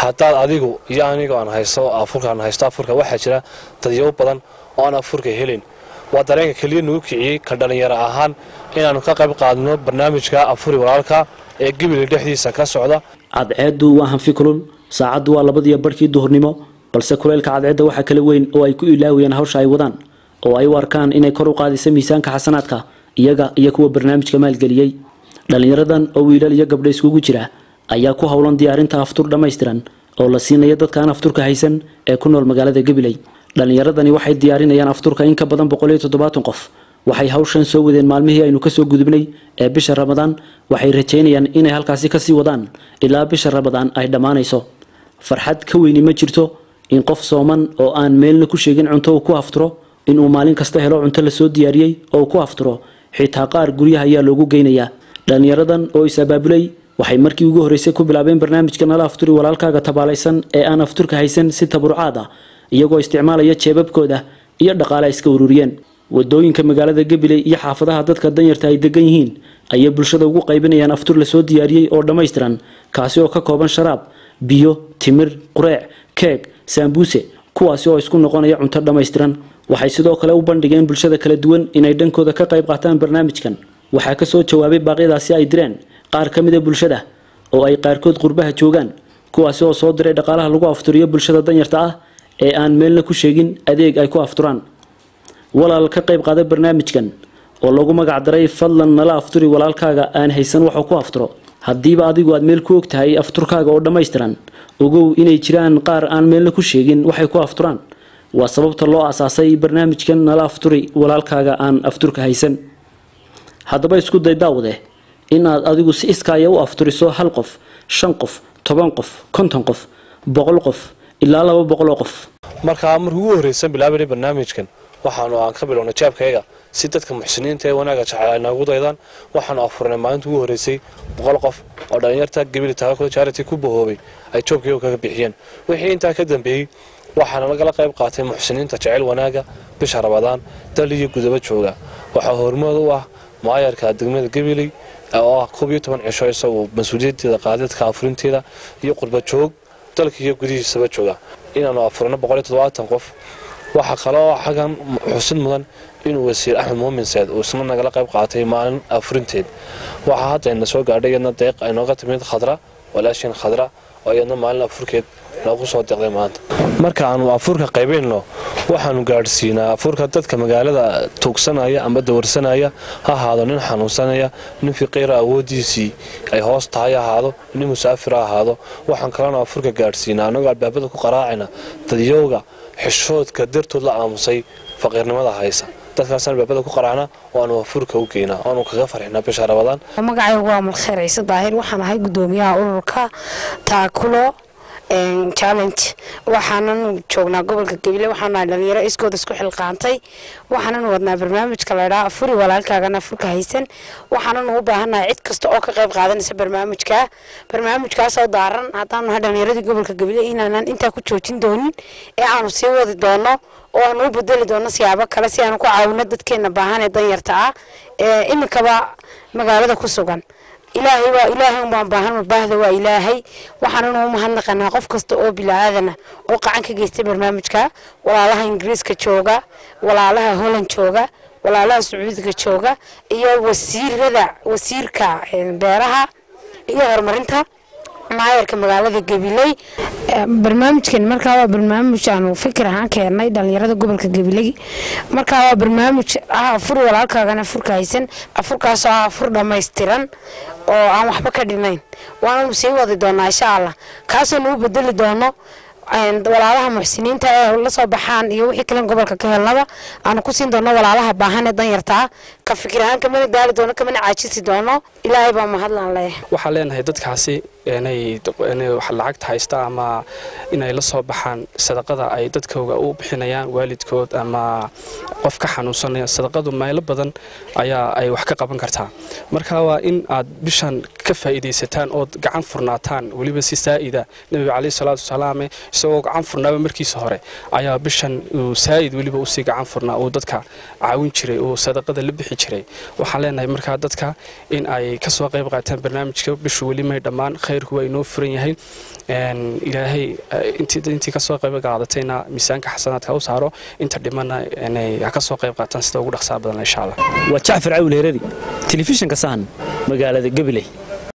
haddaad adigu iyo anigo aan haysto afurkaan haysto afurka waxaa jira dadyow badan oo aan afurka helin waa dareenka keliya nagu kiciyey ka dhallinyaro ahaan inaannu ka qayb qaadno barnaamijka afuri walaalka ee gebile dhexdiisa ka socda cadceeddu waa hanfi kulul saacaddu waa labadiyo barhkii duhurnimo balse kuleylka cadceedda waxaa kala weyn oo ay ku ilaawayaan hawsha ay wadaan oo ay u arkaan inay kor u qaadaysa miisaanka xasanaadka iyaga iyo kuwa barnaamijka maalgeliyey dhallinyaradan oo wiilal iyo gabdho iskugu jira ayaa ku howlan diyaarinta aftur dhammaystiran oo la siinayo dadkaan afturka haysan ee ku nool magaalada gabiley dhallinyaradani waxay diyaarinayaan afturka in ka badan boqoliyo toddobaatan qof waxay hawshan soo wadeen maalmihii aynu kasoo gudubnay ee bisha ramadaan waxay rajaynayaan inay halkaasi kasii wadaan ilaa bisha ramadaan ay dhammaanayso farxad ka weyni ma jirto in qof sooman oo aan meelna ku sheegin cunto uu ku afturo inuu maalin kasta helo cunto lasoo diyaariyey oo ku afturo xitaa qaar guryaha ayaa loogu geynayaa dhallinyaradan oo is-abaabulay waxay markii ugu horreysay ku bilaabeen barnaamijka nala afturi walaalkaaga tabaalaysan ee aan afturka haysan si taburucaad ah iyagoo isticmaalaya jeebabkooda iyo dhaqaale ay iska ururiyeen wadooyinka magaalada gabiley iyo xaafadaha dadka danyarta ay degan yihiin ayay bulshada ugu qaybinayaan aftur lasoo diyaariyey oo dhammaystiran kaasi oo ka kooban sharaab biyo timir qureec keeg saambuuse kuwaasi oo isku noqonaya cunto dhammaystiran waxay sidoo kale u bandhigeen bulshada kala duwan inay dhankooda ka qayb qaataan barnaamijkan waxaa kasoo jawaabay baaqyadaasi ay direen qaar ka mida bulshada oo ay qaarkood qurbaha joogaan kuwaasi oo soo diray dhaqaalaha lagu afturiyo bulshada danyarta ah ee aan meelna ku sheegin adeeg ay ku afturaan walaal ka qayb qaada barnaamijkan oo lagu magac daray fadlan nala afturi walaalkaaga aan haysan waxuu ku afturo haddiiba adigu aad meel ku og tahay afturkaaga oo dhammaystiran ogow inay jiraan qaar aan meelna ku sheegin waxay ku afturaan waa sababta loo aasaasay barnaamijkan nala afturi walaalkaaga aan afturka haysan haddaba isku day daawade inaad adigu si iskaaya u afturiso hal qof shan qof toban qof konton qof boqol qof ilaa laba boqol oo qof markaa markii ugu horreysan bilaabanay barnaamijkan waxaanu aan ka bilownay jaabkayga si dadka muxsiniinta ee wanaaga jecel ay noogu daydaan waxaanu afurnay maalinta ugu horreysay boqol qof oo dhallinyarta gabili taakula charity ku bahoobay ay joobkayga kaga bixiyeen wixii intaa ka dambeeyey waxaana lagala qayb qaatay muxsiniinta jecel wanaaga bisha rabadaan dal iyo gudaba jooga waxaa hormood u ah maayarka degmada gabiley oo ah koob iyo toban cisho isagoo mas-uuliyadeeda qaadadka afurinteeda iyo qurba joog dalka iyo gudihiisaba jooga inaanu afurino boqol iyo toddobaatan qof waxaa kaloo xaggan xusid mudan inuu wasiir axmed muumin seed uu isna nagala qayb qaatay maalin afurinteed waxaa hadda ina soo gaadhay iyadna deeq ay nooga timid khadra walaashin khadra oo iyadna maalin afurkeed noogu soo deeqday maanta marka aanu afurka qaybayno waxaanu gaadhsiinaa afurka dadka magaalada tuugsanaya ama dawarsanaya ha ahaado nin xanuunsanaya nin fiqiira awoodiisii ay hoos tahay ha ahaado nin musaafir ha ahaado waxaan kalena afurka gaadhsiinaa annagoo albaabada ku qaraacayna dadyowga xishoodka dartood la aamusay faqiirnimada haysa dadkaasaan albaabada ku qaraacna oo aanu afurka u geynaa oanu kaga farxinaa bisha rabadaan magacaygu waa malkheer ciise daahir waxaan ahay gudoomiyaha ururka taakulo challenge waxaanan joognaa gobolka gabiley waxaan nahay dhalinyaro iskooda isku xilqaantay waxaanan wadnaa barnaamijka laydhaa afuri walaalkaagana afurka haysan waxaanan u baahannahay cid kasta oo ka qayb qaadanaysa barnaamijka barnaamijkaasoo daaran haddaan nahay dhalinyaradii gobolka gabiley inaanan intaa ku joojin doonin ee aanu sii wadi doono oo aanu u bedeli doono siyaabo kale si aanu ku caawino dadkeena baahan ee danyarta ah ee iminkaba magaalada ku sugan ilaahay waa ilaahay umbaan baahan baahda waa ilaahay waxaananu u mahadnaqanaa qof kasta oo bilaaadana oo qacan ka geystay barnaamijka walaalaha ingiriiska jooga walaalaha holland jooga walaalaha sacuudiga jooga iyo wasiirada wasiirka beeraha iyo horumarinta maayarka magaalada gabiley barnaamijkan markaa waa barnaamij aanu fikir ahaan keennay dhalinyarada gobolka gabiley markaa waa barnaamij ah afur walaalkaagana afurka haysan afurkaasoo ah afur dhammaystiran oo aan waxba ka dhinayn waananu sii wadi doonaa insha allah kaasoo nagu bedeli doono walaalaha muxsiniinta ee la soo baxaan iyo wixii kalen gobolka ka helnaba aanu ku siin doono walaalaha baahan ee danyarta ah ka fikir ahaan kamana daali doono kamana caajisi doono ilaahay baa mahadlaan leeyahay waxaan leenahay dadkaasi inay lacagta haysta ama inay la soo baxaan sadaqada ay dadkooga u bixinayaan waalidkood ama qof ka xanuunsanaya sadaqadu meelo badan ayaa ay wax ka qaban kartaa marka waa in aad bishan ka faa'iidaysataan ood gacan furnaataan weliba si saa'ida nebiga caleyhi salaatu wasalaame isagoo gacan furnaaba markiisa hore ayaa bishan uu saa'id weliba usii gacan furnaa uu dadka caawin jiray uu sadaqada la bixi jiray waxaan leenahay markaa dadka in ay kasoo qayb qaataan barnaamijka bishu weli may dhammaan khayr khayrku waa inoo furan yahay ilaahay intii kasoo qayb qaadatayna miisaanka xasanaadka u saaro inta dhimana ha kasoo qayb qaataan sida ugu dhaqsaa badan insha allah waa jacfar cawil herari telefishinka sahan magaalada gabiley